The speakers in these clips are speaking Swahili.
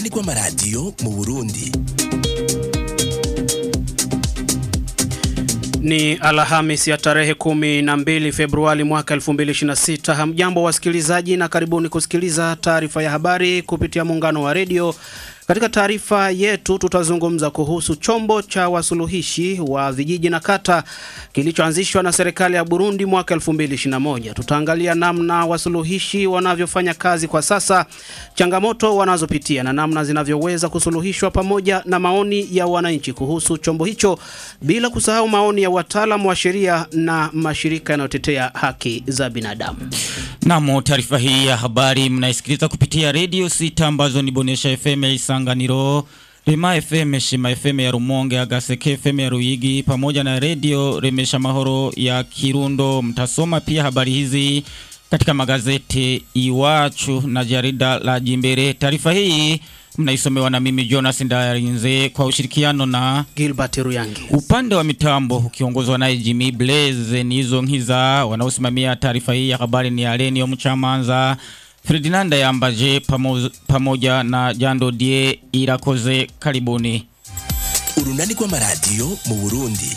rw'amaradiyo mu burundi Ni Alhamis ya tarehe kumi na mbili Februari mwaka 2026. Hamjambo wasikilizaji na karibuni kusikiliza taarifa ya habari kupitia muungano wa redio. Katika taarifa yetu tutazungumza kuhusu chombo cha wasuluhishi wa vijiji na kata kilichoanzishwa na serikali ya Burundi mwaka 2021. Tutaangalia namna wasuluhishi wanavyofanya kazi kwa sasa, changamoto wanazopitia na namna zinavyoweza kusuluhishwa pamoja na maoni ya wananchi kuhusu chombo hicho, bila kusahau maoni ya wataalamu wa sheria na mashirika yanayotetea haki za binadamu. Namo taarifa hii ya habari mnaisikiliza kupitia redio sita ambazo ni Bonesha FM ya Isanganiro, Rema FM, Shima FM ya Rumonge, Agaseke FM ya Ruyigi pamoja na redio Remesha Mahoro ya Kirundo. Mtasoma pia habari hizi katika magazeti Iwachu na jarida la Jimbere. Taarifa hii mnaisomewa na mimi Jonas Ndayarinze kwa ushirikiano na Gilbert Ruyangi. Upande wa mitambo ukiongozwa naye Jimmy Blaze nizo nkiza wanaosimamia taarifa hii ya habari ni Alenio Mchamanza, Ferdinanda Yambaje pamo, pamoja na Jando Die Irakoze. Karibuni. urunani rw'amaradiyo mu burundi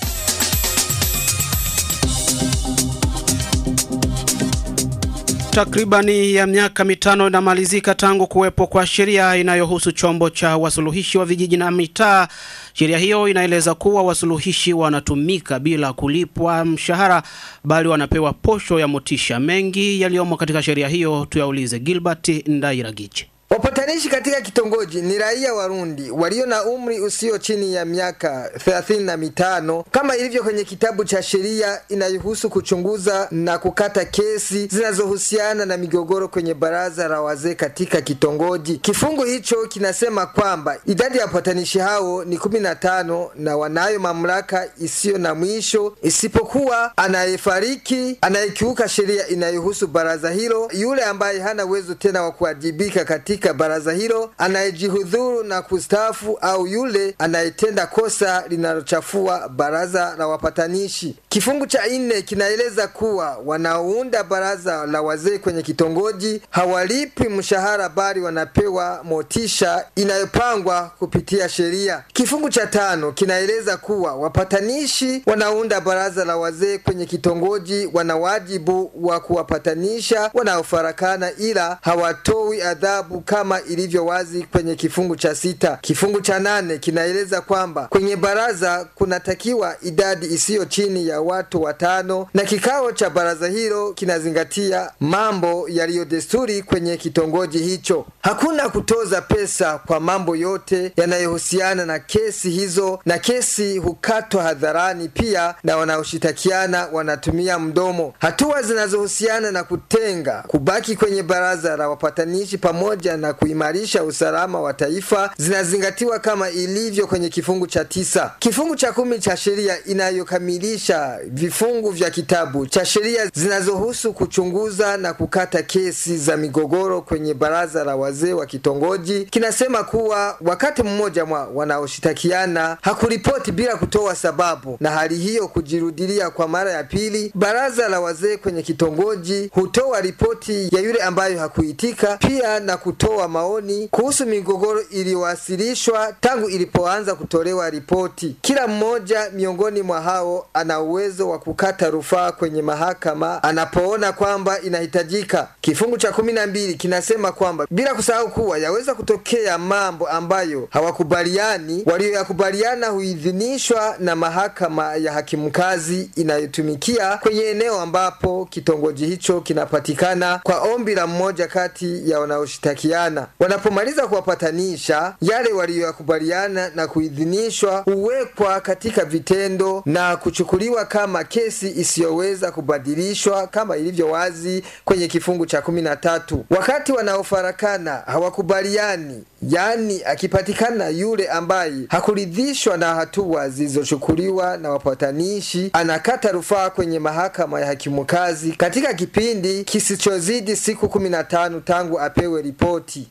Takribani ya miaka mitano inamalizika tangu kuwepo kwa sheria inayohusu chombo cha wasuluhishi wa vijiji na mitaa. Sheria hiyo inaeleza kuwa wasuluhishi wanatumika bila kulipwa mshahara, bali wanapewa posho ya motisha. Mengi yaliyomo katika sheria hiyo tuyaulize Gilbert Ndairagiche. Wapatanishi katika kitongoji ni raia Warundi walio na umri usio chini ya miaka thelathini na mitano kama ilivyo kwenye kitabu cha sheria inayohusu kuchunguza na kukata kesi zinazohusiana na migogoro kwenye baraza la wazee katika kitongoji. Kifungu hicho kinasema kwamba idadi ya wapatanishi hao ni kumi na tano na wanayo mamlaka isiyo na mwisho isipokuwa anayefariki, anayekiuka sheria inayohusu baraza hilo, yule ambaye hana uwezo tena wa kuwajibika katika baraza hilo, anayejihudhuru na kustaafu, au yule anayetenda kosa linalochafua baraza la wapatanishi. Kifungu cha nne kinaeleza kuwa wanaounda baraza la wazee kwenye kitongoji hawalipwi mshahara, bali wanapewa motisha inayopangwa kupitia sheria. Kifungu cha tano kinaeleza kuwa wapatanishi wanaounda baraza la wazee kwenye kitongoji wana wajibu wa kuwapatanisha wanaofarakana, ila hawatoi adhabu kama ilivyo wazi kwenye kifungu cha sita. Kifungu cha nane kinaeleza kwamba kwenye baraza kunatakiwa idadi isiyo chini ya watu watano, na kikao cha baraza hilo kinazingatia mambo yaliyo desturi kwenye kitongoji hicho. Hakuna kutoza pesa kwa mambo yote yanayohusiana na kesi hizo, na kesi hukatwa hadharani. Pia na wanaoshitakiana wanatumia mdomo. Hatua zinazohusiana na kutenga, kubaki kwenye baraza la wapatanishi pamoja na kuimarisha usalama wa taifa zinazingatiwa kama ilivyo kwenye kifungu cha tisa. Kifungu cha kumi cha sheria inayokamilisha vifungu vya kitabu cha sheria zinazohusu kuchunguza na kukata kesi za migogoro kwenye baraza la wazee wa kitongoji kinasema kuwa wakati mmoja mwa wanaoshitakiana hakuripoti bila kutoa sababu, na hali hiyo kujirudilia kwa mara ya pili, baraza la wazee kwenye kitongoji hutoa ripoti ya yule ambayo hakuitika, pia na kutoa maoni kuhusu migogoro iliyowasilishwa tangu ilipoanza kutolewa ripoti. Kila mmoja miongoni mwa hao ana uwezo wa kukata rufaa kwenye mahakama anapoona kwamba inahitajika. Kifungu cha kumi na mbili kinasema kwamba bila kusahau kuwa yaweza kutokea mambo ambayo hawakubaliani, walioyakubaliana huidhinishwa na mahakama ya hakimu kazi inayotumikia kwenye eneo ambapo kitongoji hicho kinapatikana kwa ombi la mmoja kati ya wanaoshitakiana. Wanapomaliza kuwapatanisha, yale waliyoyakubaliana na kuidhinishwa huwekwa katika vitendo na kuchukuliwa kama kesi isiyoweza kubadilishwa kama ilivyo wazi kwenye kifungu cha kumi na tatu. Wakati wanaofarakana hawakubaliani, yaani akipatikana yule ambaye hakuridhishwa na hatua zilizochukuliwa na wapatanishi, anakata rufaa kwenye mahakama ya hakimu kazi katika kipindi kisichozidi siku kumi na tano tangu apewe ripoti.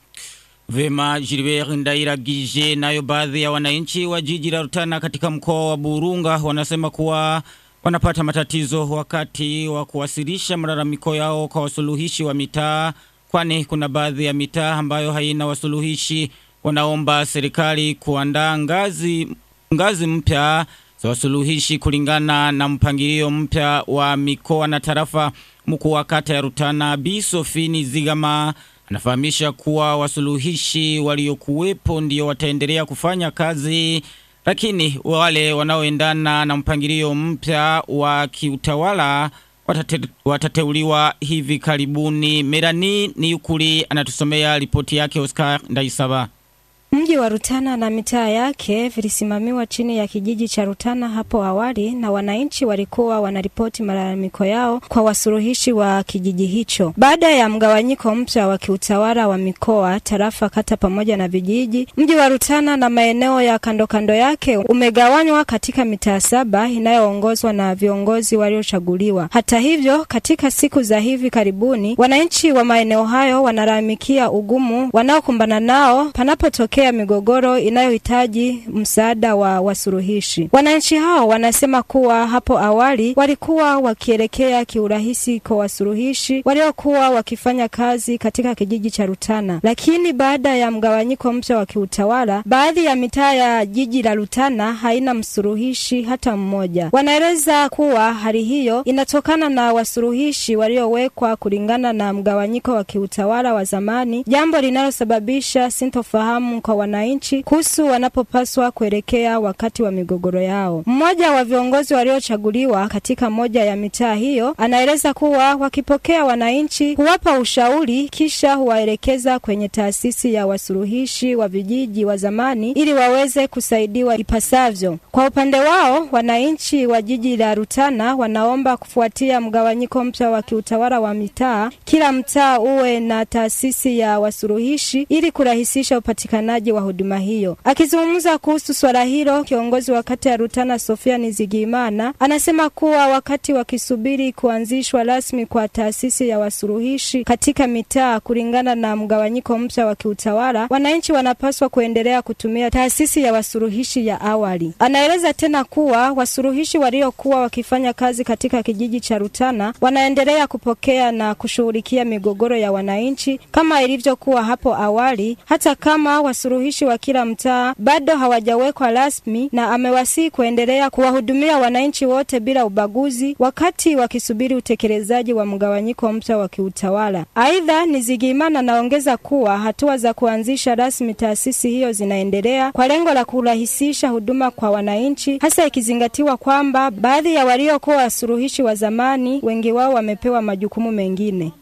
Vema Gilbert Ndairagije nayo baadhi ya wananchi wa jiji la Rutana katika mkoa wa Burunga wanasema kuwa wanapata matatizo wakati wa kuwasilisha malalamiko yao kwa wasuluhishi wa mitaa kwani kuna baadhi ya mitaa ambayo haina wasuluhishi wanaomba serikali kuandaa ngazi, ngazi mpya za wasuluhishi kulingana na mpangilio mpya wa mikoa na tarafa. Mkuu wa kata ya Rutana Bi Sofini Zigama anafahamisha kuwa wasuluhishi waliokuwepo ndio wataendelea kufanya kazi, lakini wale wanaoendana na mpangilio mpya wa kiutawala watate, watateuliwa hivi karibuni. Merani Niyukuri anatusomea ripoti yake Oscar Ndaisaba. Mji wa Rutana na mitaa yake vilisimamiwa chini ya kijiji cha Rutana hapo awali, na wananchi walikuwa wanaripoti malalamiko yao kwa wasuluhishi wa kijiji hicho. Baada ya mgawanyiko mpya wa kiutawala wa mikoa, tarafa, kata pamoja na vijiji, mji wa Rutana na maeneo ya kando kando yake umegawanywa katika mitaa saba inayoongozwa na viongozi waliochaguliwa. Hata hivyo, katika siku za hivi karibuni, wananchi wa maeneo hayo wanalalamikia ugumu wanaokumbana nao panapotokea migogoro inayohitaji msaada wa wasuluhishi. Wananchi hao wanasema kuwa hapo awali walikuwa wakielekea kiurahisi kwa wasuluhishi waliokuwa wakifanya kazi katika kijiji cha Rutana, lakini baada ya mgawanyiko mpya wa kiutawala, baadhi ya mitaa ya jiji la Rutana haina msuluhishi hata mmoja. Wanaeleza kuwa hali hiyo inatokana na wasuluhishi waliowekwa kulingana na mgawanyiko wa kiutawala wa zamani, jambo linalosababisha sintofahamu kwa wananchi kuhusu wanapopaswa kuelekea wakati wa migogoro yao. Mmoja wa viongozi waliochaguliwa katika moja ya mitaa hiyo anaeleza kuwa wakipokea wananchi huwapa ushauri kisha huwaelekeza kwenye taasisi ya wasuluhishi wa vijiji wa zamani ili waweze kusaidiwa ipasavyo. Kwa upande wao, wananchi wa jiji la Rutana wanaomba kufuatia mgawanyiko mpya wa kiutawala wa mitaa, kila mtaa uwe na taasisi ya wasuluhishi ili kurahisisha upatikanaji wa huduma hiyo. Akizungumza kuhusu swala hilo, kiongozi wa kata ya Rutana Sofia Nizigimana anasema kuwa wakati wakisubiri kuanzishwa rasmi kwa taasisi ya wasuluhishi katika mitaa kulingana na mgawanyiko mpya wa kiutawala, wananchi wanapaswa kuendelea kutumia taasisi ya wasuluhishi ya awali. Anaeleza tena kuwa wasuluhishi waliokuwa wakifanya kazi katika kijiji cha Rutana wanaendelea kupokea na kushughulikia migogoro ya wananchi kama ilivyokuwa hapo awali, hata kama wasuluhishi wa kila mtaa bado hawajawekwa rasmi, na amewasihi kuendelea kuwahudumia wananchi wote bila ubaguzi wakati wakisubiri utekelezaji wa mgawanyiko mpya wa kiutawala. Aidha, Nizigimana anaongeza kuwa hatua za kuanzisha rasmi taasisi hiyo zinaendelea kwa lengo la kurahisisha huduma kwa wananchi, hasa ikizingatiwa kwamba baadhi ya waliokuwa wasuluhishi wa zamani wengi wao wamepewa majukumu mengine.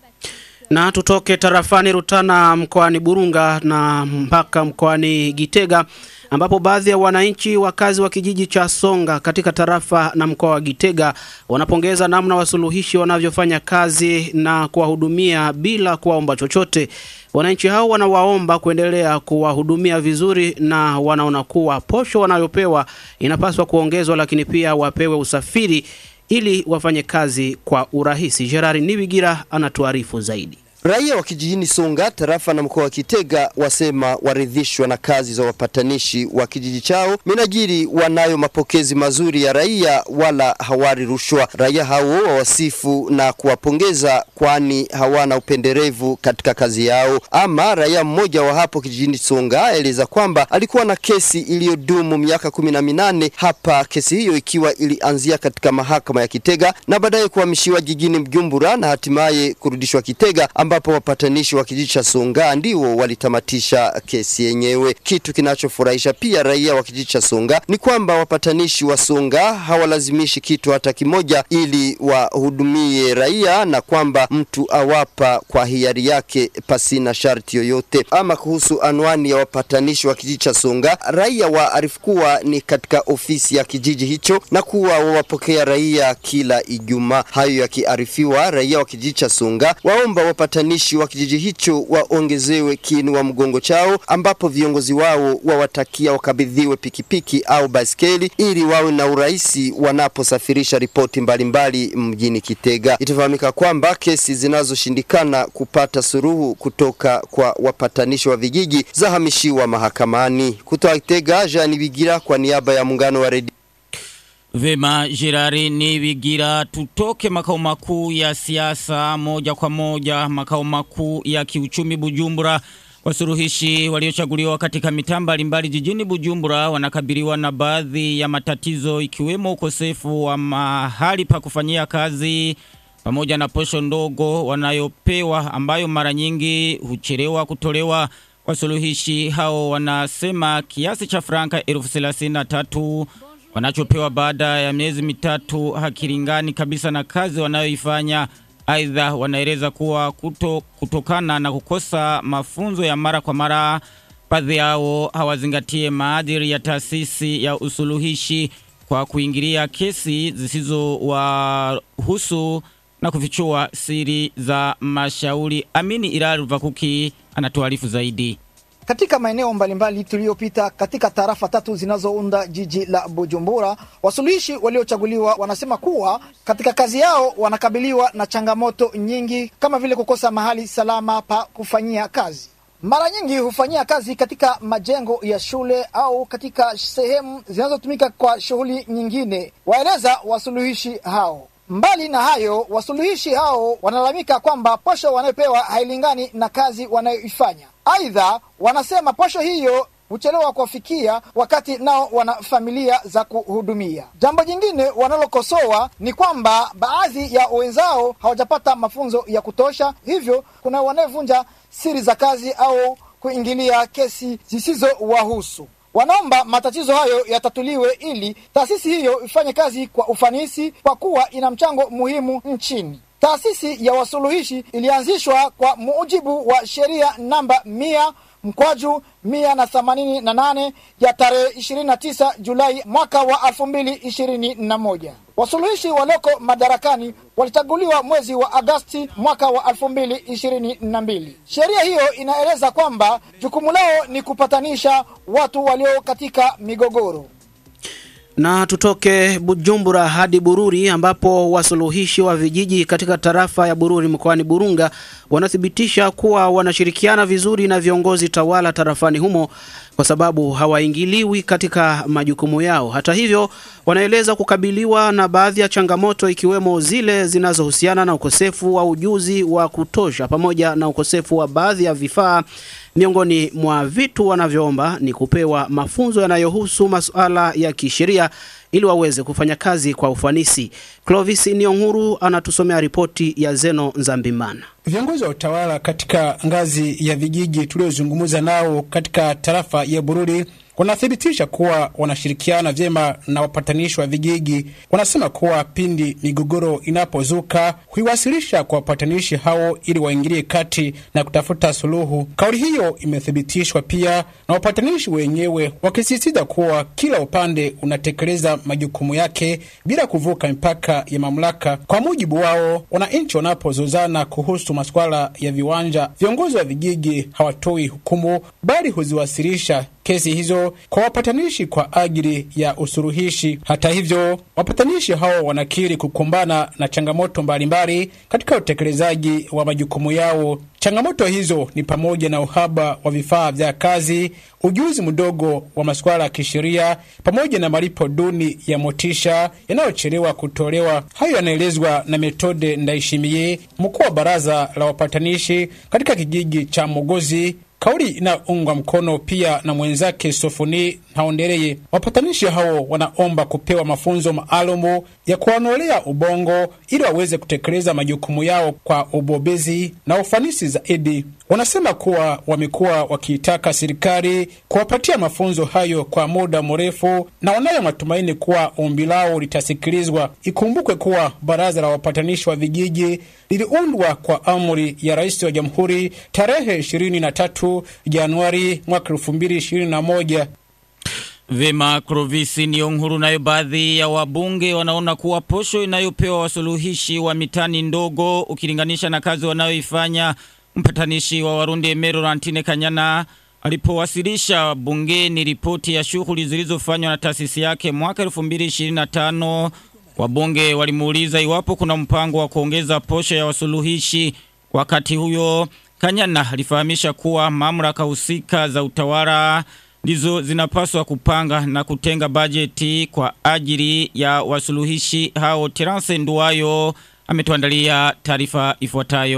Na tutoke tarafani Rutana mkoani Burunga na mpaka mkoani Gitega ambapo baadhi ya wananchi wakazi wa kijiji cha Songa katika tarafa na mkoa wa Gitega wanapongeza namna wasuluhishi wanavyofanya kazi na kuwahudumia bila kuwaomba chochote. Wananchi hao wanawaomba kuendelea kuwahudumia vizuri na wanaona kuwa posho wanayopewa inapaswa kuongezwa, lakini pia wapewe usafiri ili wafanye kazi kwa urahisi. Gerard Nibigira anatuarifu zaidi. Raia wa kijijini Songa, tarafa na mkoa wa Kitega wasema waridhishwa na kazi za wapatanishi wa kijiji chao, minajiri wanayo mapokezi mazuri ya raia wala hawari rushwa. Raia hao wawasifu na kuwapongeza, kwani hawana upenderevu katika kazi yao. Ama raia mmoja wa hapo kijijini Songa aeleza kwamba alikuwa na kesi iliyodumu miaka kumi na minane hapa, kesi hiyo ikiwa ilianzia katika mahakama ya Kitega na baadaye kuhamishiwa jijini Mjumbura na hatimaye kurudishwa Kitega ambapo wapatanishi wa kijiji cha Songa ndio walitamatisha kesi yenyewe. Kitu kinachofurahisha pia raia wa kijiji cha Songa ni kwamba wapatanishi wa Songa hawalazimishi kitu hata kimoja ili wahudumie raia, na kwamba mtu awapa kwa hiari yake pasina sharti yoyote. Ama kuhusu anwani ya wapatanishi wa kijiji cha Songa, raia waarifu kuwa ni katika ofisi ya kijiji hicho na kuwa wawapokea raia kila Ijumaa. Hayo yakiarifiwa, raia wa kijiji cha Songa waomba wapatanishi wa kijiji hicho waongezewe kiinua mgongo chao, ambapo viongozi wao wawatakia wakabidhiwe pikipiki au baskeli ili wawe na urahisi wanaposafirisha ripoti mbalimbali mjini Kitega. Itafahamika kwamba kesi zinazoshindikana kupata suruhu kutoka kwa wapatanishi wa vijiji zahamishiwa mahakamani. Kutoka Kitega, Jean Bigira kwa niaba ya muungano wa redio Vema Jirari Nibigira, tutoke makao makuu ya siasa moja kwa moja makao makuu ya kiuchumi Bujumbura, Wasuruhishi waliochaguliwa katika mitaa mbalimbali jijini Bujumbura wanakabiliwa na baadhi ya matatizo ikiwemo ukosefu wa mahali pa kufanyia kazi pamoja na posho ndogo wanayopewa ambayo mara nyingi huchelewa kutolewa. Wasuluhishi hao wanasema kiasi cha franka elfu thelathini na tatu wanachopewa baada ya miezi mitatu hakilingani kabisa na kazi wanayoifanya. Aidha, wanaeleza kuwa kuto, kutokana na kukosa mafunzo ya mara kwa mara, baadhi yao hawazingatie maadili ya taasisi ya usuluhishi kwa kuingilia kesi zisizowahusu na kufichua siri za mashauri. Amini Ilali Vakuki anatuarifu zaidi. Katika maeneo mbalimbali tuliyopita katika tarafa tatu zinazounda jiji la Bujumbura, wasuluhishi waliochaguliwa wanasema kuwa katika kazi yao wanakabiliwa na changamoto nyingi kama vile kukosa mahali salama pa kufanyia kazi. Mara nyingi hufanyia kazi katika majengo ya shule au katika sehemu zinazotumika kwa shughuli nyingine, waeleza wasuluhishi hao. Mbali na hayo, wasuluhishi hao wanalalamika kwamba posho wanayopewa hailingani na kazi wanayoifanya. Aidha, wanasema posho hiyo huchelewa kuwafikia wakati nao wana familia za kuhudumia. Jambo jingine wanalokosoa ni kwamba baadhi ya wenzao hawajapata mafunzo ya kutosha, hivyo kuna wanayevunja siri za kazi au kuingilia kesi zisizowahusu. Wanaomba matatizo hayo yatatuliwe ili taasisi hiyo ifanye kazi kwa ufanisi kwa kuwa ina mchango muhimu nchini. Taasisi ya wasuluhishi ilianzishwa kwa mujibu wa sheria namba mia mkwaju mia na themanini na nane ya tarehe 29 Julai mwaka wa elfu mbili ishirini na moja. Wasuluhishi walioko madarakani walichaguliwa mwezi wa Agasti mwaka wa elfu mbili ishirini na mbili. Sheria hiyo inaeleza kwamba jukumu lao ni kupatanisha watu walio katika migogoro. Na tutoke Bujumbura hadi Bururi ambapo wasuluhishi wa vijiji katika tarafa ya Bururi mkoani Burunga wanathibitisha kuwa wanashirikiana vizuri na viongozi tawala tarafani humo kwa sababu hawaingiliwi katika majukumu yao. Hata hivyo, wanaeleza kukabiliwa na baadhi ya changamoto ikiwemo zile zinazohusiana na ukosefu wa ujuzi wa kutosha pamoja na ukosefu wa baadhi ya vifaa. Miongoni mwa vitu wanavyoomba ni kupewa mafunzo yanayohusu masuala ya kisheria ili waweze kufanya kazi kwa ufanisi. Clovis Nionguru anatusomea ripoti ya Zeno Nzambimana. Viongozi wa utawala katika ngazi ya vijiji tuliozungumza nao katika tarafa ya Bururi wanathibitisha kuwa wanashirikiana vyema na wapatanishi wa vijiji. Wanasema kuwa pindi migogoro inapozuka huiwasilisha kwa wapatanishi hao ili waingilie kati na kutafuta suluhu. Kauli hiyo imethibitishwa pia na wapatanishi wenyewe, wakisisitiza kuwa kila upande unatekeleza majukumu yake bila kuvuka mipaka ya mamlaka. Kwa mujibu wao, wananchi wanapozozana kuhusu masuala ya viwanja, viongozi wa vijiji hawatoi hukumu, bali huziwasilisha kesi hizo kwa wapatanishi kwa ajili ya usuluhishi. Hata hivyo, wapatanishi hao wanakiri kukumbana na changamoto mbalimbali katika utekelezaji wa majukumu yao. Changamoto hizo ni pamoja na uhaba wa vifaa vya kazi, ujuzi mdogo wa masuala ya kisheria, pamoja na malipo duni ya motisha yanayochelewa kutolewa. Hayo yanaelezwa na Metode Ndaishimiye, mkuu wa baraza la wapatanishi katika kijiji cha Mogozi kauli inaungwa mkono pia na mwenzake Sofoni Haondereye. Wapatanishi hao wanaomba kupewa mafunzo maalumu ya kuwanolea ubongo ili waweze kutekeleza majukumu yao kwa ubobezi na ufanisi zaidi. Wanasema kuwa wamekuwa wakiitaka serikali kuwapatia mafunzo hayo kwa muda mrefu na wanayo matumaini kuwa ombi lao litasikilizwa. Ikumbukwe kuwa baraza la wapatanishi wa vijiji liliundwa kwa amri ya rais wa jamhuri tarehe 23 Januari mwaka 2021. Vema Krovisi Nionguru. Nayo baadhi ya wabunge wanaona kuwa posho inayopewa wasuluhishi wa mitani ndogo ukilinganisha na kazi wanayoifanya. Mpatanishi wa Warundi Emero Rantine Kanyana alipowasilisha bungeni ripoti ya shughuli zilizofanywa na taasisi yake mwaka 2025 wabunge walimuuliza iwapo kuna mpango wa kuongeza posho ya wasuluhishi. Wakati huyo Kanyana alifahamisha kuwa mamlaka husika za utawala ndizo zinapaswa kupanga na kutenga bajeti kwa ajili ya wasuluhishi hao. Terence Nduwayo ametuandalia taarifa ifuatayo.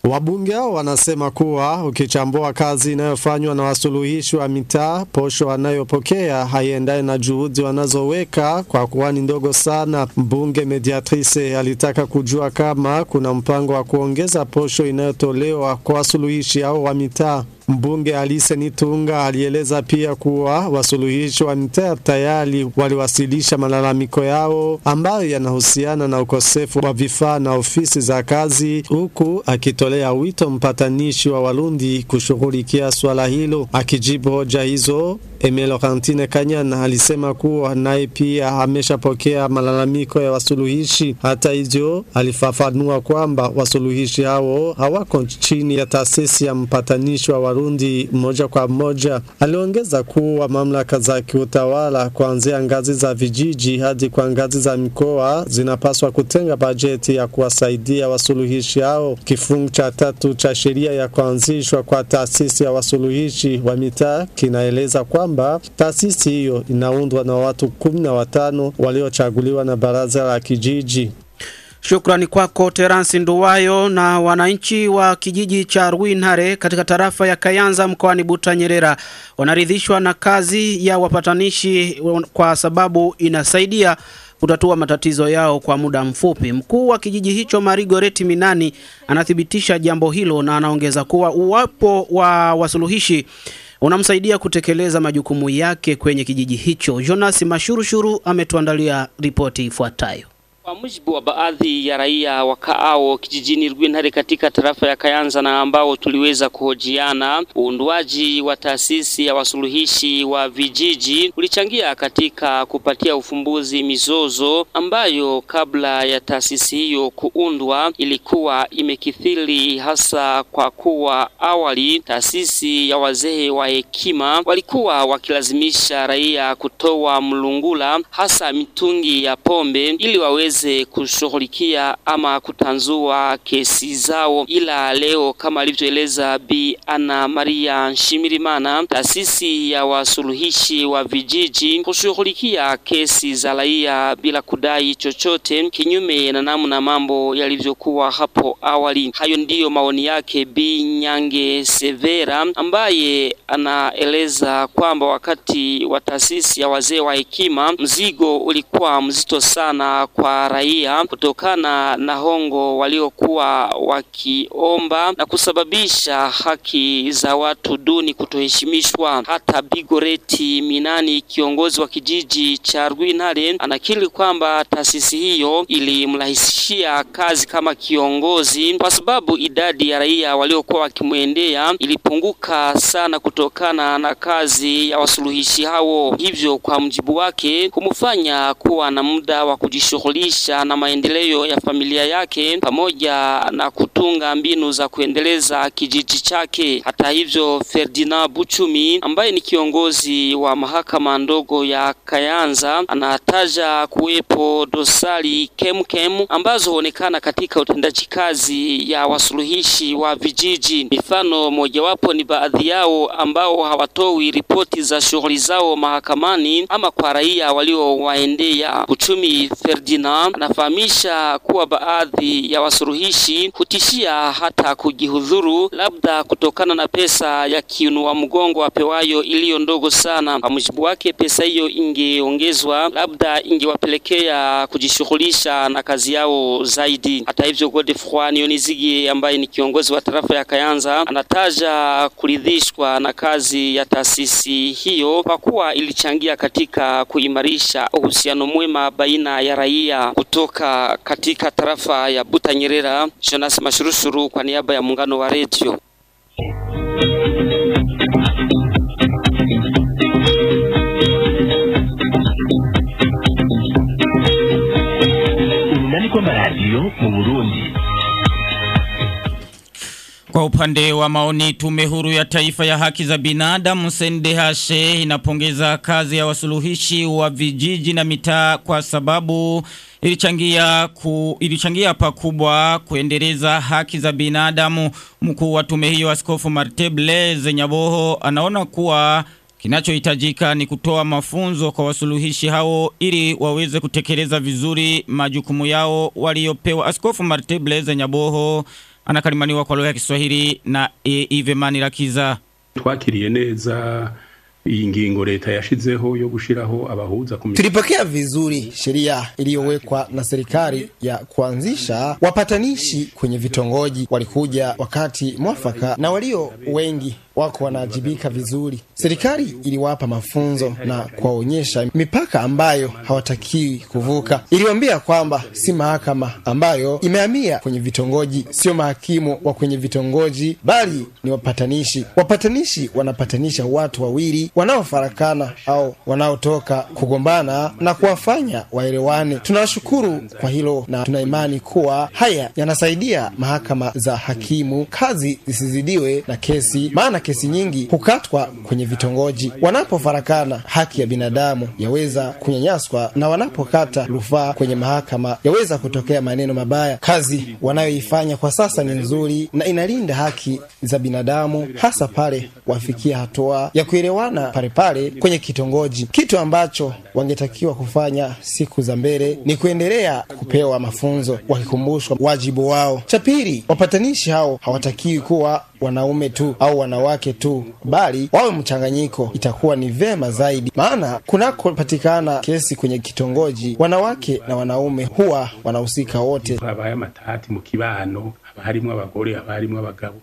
Wabunge hao wanasema kuwa ukichambua kazi inayofanywa na wasuluhishi wa mitaa, posho wanayopokea haiendani na juhudi wanazoweka kwa kuwa ni ndogo sana. Mbunge Mediatrice alitaka kujua kama kuna mpango wa kuongeza posho inayotolewa kwa wasuluhishi hao wa mitaa. Mbunge Alice Nitunga alieleza pia kuwa wasuluhishi wa mitaa tayari waliwasilisha malalamiko yao ambayo yanahusiana na ukosefu wa vifaa na ofisi za kazi, huku akitolea wito mpatanishi wa Warundi kushughulikia swala hilo. Akijibu hoja hizo, Emile Laurentine Kanyana alisema kuwa naye pia ameshapokea malalamiko ya wasuluhishi. Hata hivyo, alifafanua kwamba wasuluhishi hao hawako chini ya taasisi ya mpatanishi wa Warundi moja kwa moja. Aliongeza kuwa mamlaka za kiutawala kuanzia ngazi za vijiji hadi kwa ngazi za mikoa zinapaswa kutenga bajeti ya kuwasaidia wasuluhishi hao. Kifungu cha tatu cha sheria ya kuanzishwa kwa taasisi ya wasuluhishi wa mitaa kinaeleza kwamba taasisi hiyo inaundwa na watu kumi na watano waliochaguliwa na baraza la kijiji. Shukrani kwako Terence Nduwayo. Na wananchi wa kijiji cha Rwintare katika tarafa ya Kayanza mkoani Butanyerera wanaridhishwa na kazi ya wapatanishi kwa sababu inasaidia kutatua matatizo yao kwa muda mfupi. Mkuu wa kijiji hicho Marigoreti Minani anathibitisha jambo hilo na anaongeza kuwa uwapo wa wasuluhishi unamsaidia kutekeleza majukumu yake kwenye kijiji hicho. Jonas Mashurushuru ametuandalia ripoti ifuatayo. Kwa mujibu wa baadhi ya raia wakaao kijijini Rwintare katika tarafa ya Kayanza na ambao tuliweza kuhojiana, uundwaji wa taasisi ya wasuluhishi wa vijiji ulichangia katika kupatia ufumbuzi mizozo ambayo kabla ya taasisi hiyo kuundwa ilikuwa imekithiri, hasa kwa kuwa awali taasisi ya wazee wa hekima walikuwa wakilazimisha raia kutoa mlungula, hasa mitungi ya pombe ili waweze kushughulikia ama kutanzua kesi zao. Ila leo kama alivyoeleza Bi Ana Maria Nshimirimana, taasisi ya wasuluhishi wa vijiji kushughulikia kesi za raia bila kudai chochote, kinyume na namna mambo yalivyokuwa hapo awali. Hayo ndiyo maoni yake Bi Nyange Severa, ambaye anaeleza kwamba wakati wa taasisi ya wazee wa hekima mzigo ulikuwa mzito sana kwa raia kutokana na hongo waliokuwa wakiomba na kusababisha haki za watu duni kutoheshimishwa. Hata Bigoreti Minani, kiongozi wa kijiji cha Rwintare, anakiri kwamba taasisi hiyo ilimrahisishia kazi kama kiongozi, kwa sababu idadi ya raia waliokuwa wakimwendea ilipunguka sana kutokana na kazi ya wasuluhishi hao, hivyo kwa mjibu wake kumfanya kuwa na muda wa kujishughulisha na maendeleo ya familia yake pamoja na kutunga mbinu za kuendeleza kijiji chake. Hata hivyo, Ferdinand Buchumi ambaye ni kiongozi wa mahakama ndogo ya Kayanza anataja kuwepo dosari kemkem ambazo huonekana katika utendaji kazi ya wasuluhishi wa vijiji. Mifano mojawapo ni baadhi yao ambao hawatoi ripoti za shughuli zao mahakamani ama kwa raia waliowaendea. Buchumi Ferdinand anafahamisha kuwa baadhi ya wasuluhishi hutishia hata kujihudhuru, labda kutokana na pesa ya kiinua mgongo apewayo iliyo ndogo sana. Kwa mujibu wake, pesa hiyo ingeongezwa, labda ingewapelekea kujishughulisha na kazi yao zaidi. Hata hivyo, Godefroid Nionizigi ambaye ni kiongozi wa tarafa ya Kayanza anataja kuridhishwa na kazi ya taasisi hiyo kwa kuwa ilichangia katika kuimarisha uhusiano mwema baina ya raia kutoka katika tarafa ya Butanyerera. Jonas Mashurushuru kwa niaba ya muungano wa redio. Urunani rw'amaradiyo mu Burundi. Kwa upande wa maoni, tume huru ya taifa ya haki za binadamu CNDH inapongeza kazi ya wasuluhishi wa vijiji na mitaa kwa sababu ilichangia, ku, ilichangia pakubwa kuendeleza haki za binadamu. Mkuu wa tume hiyo Askofu Marte Blaise Nyaboho anaona kuwa Kinachohitajika ni kutoa mafunzo kwa wasuluhishi hao ili waweze kutekeleza vizuri majukumu yao waliopewa. Askofu Marte Blaise Nyaboho anakalimaniwa kwa lugha ya Kiswahili na e, Ive Manirakiza. twakiriye neza iyi ngingo leta yashizeho yo gushiraho abahuza ku Tulipokea vizuri sheria iliyowekwa na serikali ya kuanzisha wapatanishi kwenye vitongoji. Walikuja wakati mwafaka na walio wengi wako wanaajibika vizuri. Serikali iliwapa mafunzo na kuwaonyesha mipaka ambayo hawatakiwi kuvuka. Iliwaambia kwamba si mahakama ambayo imehamia kwenye vitongoji, sio mahakimu wa kwenye vitongoji, bali ni wapatanishi. Wapatanishi wanapatanisha watu wawili wanaofarakana au wanaotoka kugombana na kuwafanya waelewane. Tunawashukuru kwa hilo na tuna imani kuwa haya yanasaidia mahakama za hakimu kazi zisizidiwe na kesi, maana kesi nyingi hukatwa kwenye vitongoji. Wanapofarakana, haki ya binadamu yaweza kunyanyaswa, na wanapokata rufaa kwenye mahakama yaweza kutokea maneno mabaya. Kazi wanayoifanya kwa sasa ni nzuri na inalinda haki za binadamu, hasa pale wafikia hatua ya kuelewana pale pale kwenye kitongoji. Kitu ambacho wangetakiwa kufanya siku za mbele ni kuendelea kupewa mafunzo, wakikumbushwa wajibu wao. Cha pili, wapatanishi hao hawatakiwi kuwa wanaume tu au wanawake tu, bali wawe mchanganyiko. Itakuwa ni vema zaidi, maana kunakopatikana kesi kwenye kitongoji, wanawake na wanaume huwa wanahusika wote. habaye amatati mu kibano haba harimwo abagore haba harimwo abagabo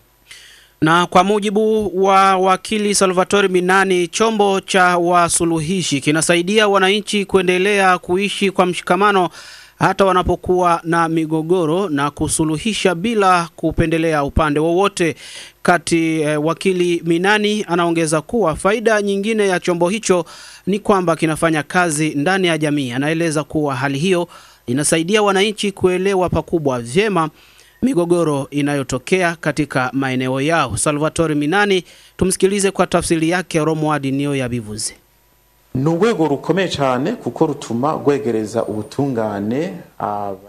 Na kwa mujibu wa wakili Salvatore Minani, chombo cha wasuluhishi kinasaidia wananchi kuendelea kuishi kwa mshikamano hata wanapokuwa na migogoro na kusuluhisha bila kupendelea upande wowote. Kati eh, wakili Minani anaongeza kuwa faida nyingine ya chombo hicho ni kwamba kinafanya kazi ndani ya jamii. Anaeleza kuwa hali hiyo inasaidia wananchi kuelewa pakubwa vyema migogoro inayotokea katika maeneo yao. Salvatore Minani, tumsikilize kwa tafsiri yake Romuald niyo yabivuze. ni urwego rukomeye cyane kuko rutuma rwegereza ubutungane aba-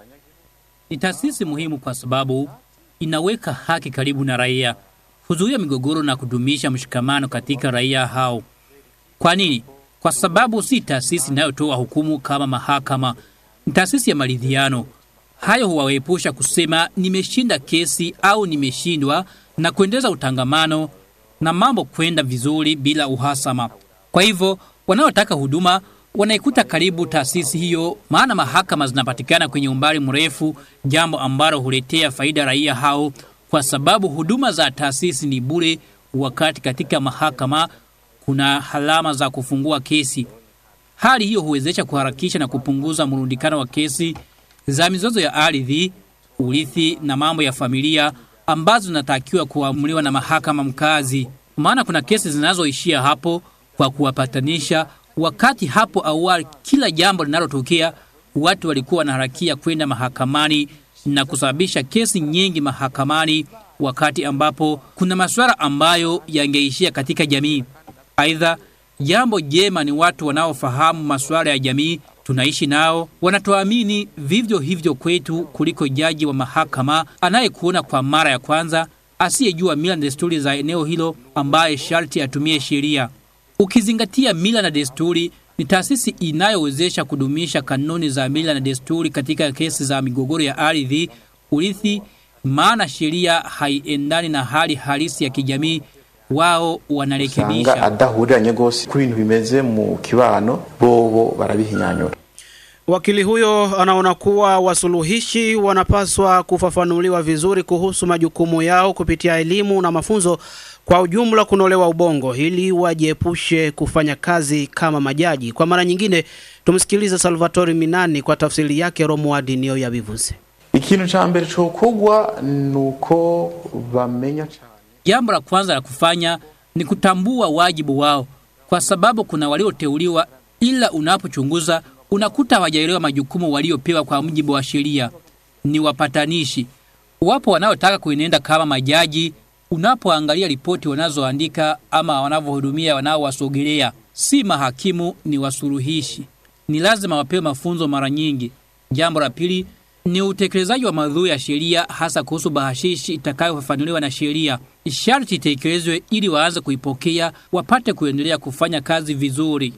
Ni taasisi muhimu kwa sababu inaweka haki karibu na raia, huzuia migogoro na kudumisha mshikamano katika raia hao. Kwa nini? Kwa sababu si taasisi inayotoa hukumu kama mahakama, ni taasisi ya maridhiano. Hayo huwaepusha kusema nimeshinda kesi au nimeshindwa, na kuendeleza utangamano na mambo kwenda vizuri bila uhasama. Kwa hivyo wanaotaka huduma wanaikuta karibu taasisi hiyo, maana mahakama zinapatikana kwenye umbali mrefu, jambo ambalo huletea faida raia hao, kwa sababu huduma za taasisi ni bure, wakati katika mahakama kuna halama za kufungua kesi. Hali hiyo huwezesha kuharakisha na kupunguza mrundikano wa kesi za mizozo ya ardhi, urithi na mambo ya familia ambazo zinatakiwa kuamuliwa na mahakama mkazi. Maana kuna kesi zinazoishia hapo kwa kuwapatanisha, wakati hapo awali kila jambo linalotokea watu walikuwa wanaharakia kwenda mahakamani na kusababisha kesi nyingi mahakamani, wakati ambapo kuna masuala ambayo yangeishia katika jamii. Aidha, jambo jema ni watu wanaofahamu masuala ya jamii tunaishi nao, wanatuamini vivyo hivyo kwetu kuliko jaji wa mahakama anayekuona kwa mara ya kwanza, asiyejua mila na desturi za eneo hilo, ambaye sharti atumie sheria. Ukizingatia mila na desturi, ni taasisi inayowezesha kudumisha kanuni za mila na desturi katika kesi za migogoro ya ardhi, urithi, maana sheria haiendani na hali halisi ya kijamii. Wao usanga wanarekebisha. adahuriranye rwose ku bintu bimeze mu kibano bobo barabihinyanyura Wakili huyo anaona kuwa wasuluhishi wanapaswa kufafanuliwa vizuri kuhusu majukumu yao kupitia elimu na mafunzo kwa ujumla, kunolewa ubongo ili wajiepushe kufanya kazi kama majaji. Kwa mara nyingine, tumsikilize Salvatore Minani kwa tafsiri yake Romuald niyo yabivuze. ikintu ca mbere cokogwa nuko bamenya cane Jambo la kwanza la kufanya ni kutambua wajibu wao, kwa sababu kuna walioteuliwa, ila unapochunguza unakuta hawajaelewa majukumu waliopewa kwa mujibu wa sheria. Ni wapatanishi. Wapo wanaotaka kuenenda kama majaji. Unapoangalia ripoti wanazoandika ama wanavyohudumia wanaowasogelea, si mahakimu, ni wasuluhishi. Ni lazima wapewe mafunzo mara nyingi. Jambo la pili ni utekelezaji wa maudhui ya sheria, hasa kuhusu bahashishi itakayofafanuliwa na sheria. Sharti itekelezwe ili waanze kuipokea, wapate kuendelea kufanya kazi vizuri.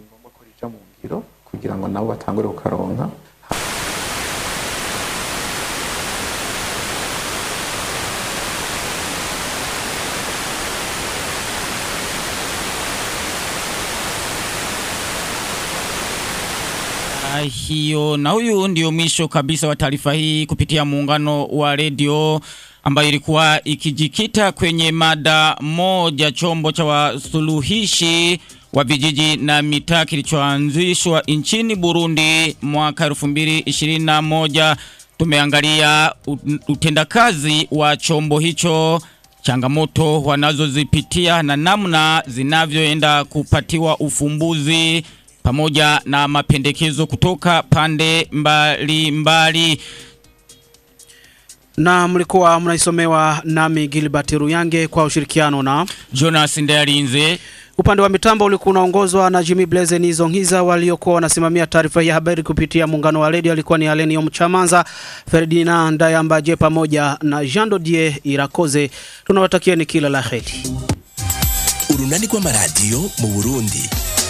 ngiro kugira ngo nabo batangure kukaronka hiyo. Na huyu ndio mwisho kabisa wa taarifa hii kupitia muungano wa redio ambayo ilikuwa ikijikita kwenye mada moja, chombo cha wasuluhishi wa vijiji na mitaa kilichoanzishwa nchini Burundi mwaka 2021. Tumeangalia utendakazi wa chombo hicho, changamoto wanazozipitia na namna zinavyoenda kupatiwa ufumbuzi pamoja na mapendekezo kutoka pande mbali mbali. Na mlikuwa mnaisomewa nami Gilbert Ruyange kwa ushirikiano na Jonas Ndayarinze. Upande wa mitambo ulikuwa unaongozwa na Jimmy Blaze Nizongiza, waliokuwa wanasimamia taarifa hii ya habari kupitia muungano wa redio alikuwa ni Alenio Mchamanza, Ferdinand Ndayambaje pamoja na Jean Dodier Irakoze. Tunawatakieni kila la heri. urunani rw'amaradiyo mu burundi